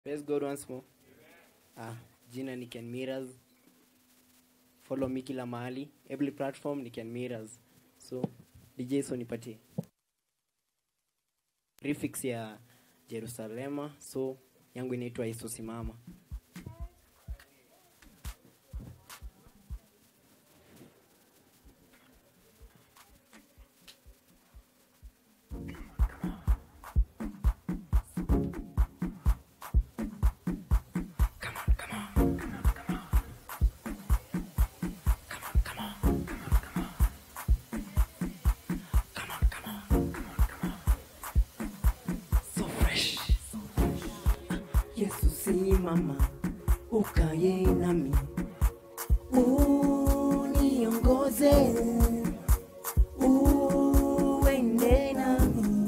Praise God once more. Ah, jina ni Ken Miras. Follow me kila mahali. Every platform ni Ken Miras. So, DJ so nipatie. Prefix ya Jerusalema. So, yangu inaitwa Yesu simama. So fresh. Yesu simama, ukaye nami, uniongoze, uende nami,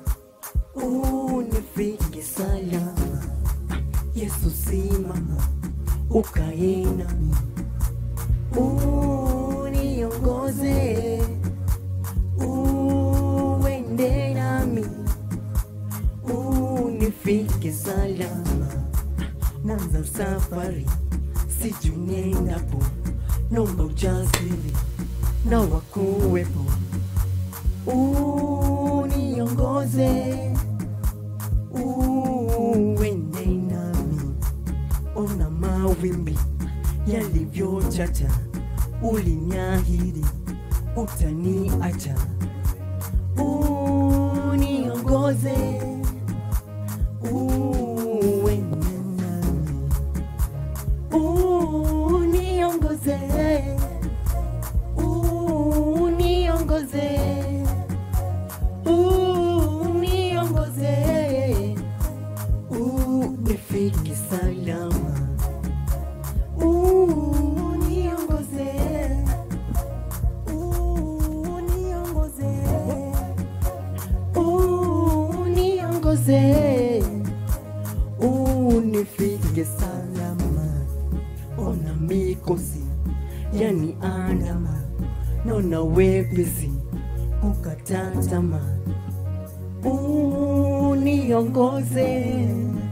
unifike salama. Yesu simama, ukaye nami, uniongoze, uende nami unifike salama. Mwanza safari, sijui nendapo, nomba ujasiri na wakuwepo, uniongoze, uende nami. Ona mawimbi yalivyochacha, uliniahidi utaniacha, uniongoze uende nami, uniongoze, uniongoze, uniongoze, unifike salama, uniongoze, uniongoze uniongoze unifike salama ona mikosi yani andama nona wepesi ukatatama uniongoze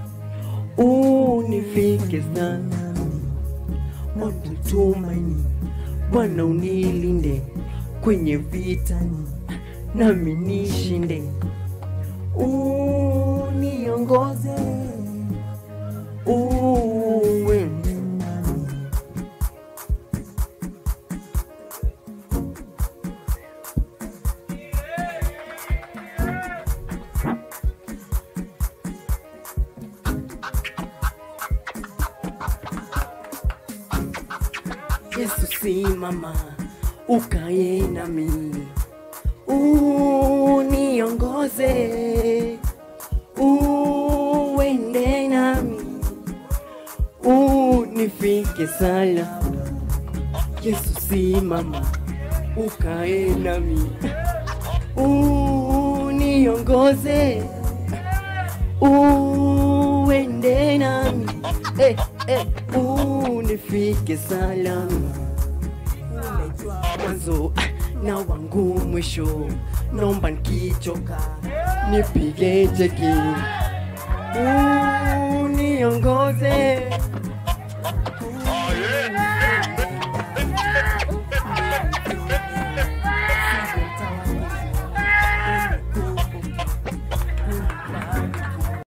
unifike salama wakutumaini Bwana unilinde kwenye vitani nami nishinde uniongoze uende nami Yesu simama ukaye nami uniongoze uende nami unifike salama Yesu simama ukae nami uniongoze uende nami eh, eh, unifike salama Unajua mwanzo na wangu mwisho, naomba nikichoka nipige jeki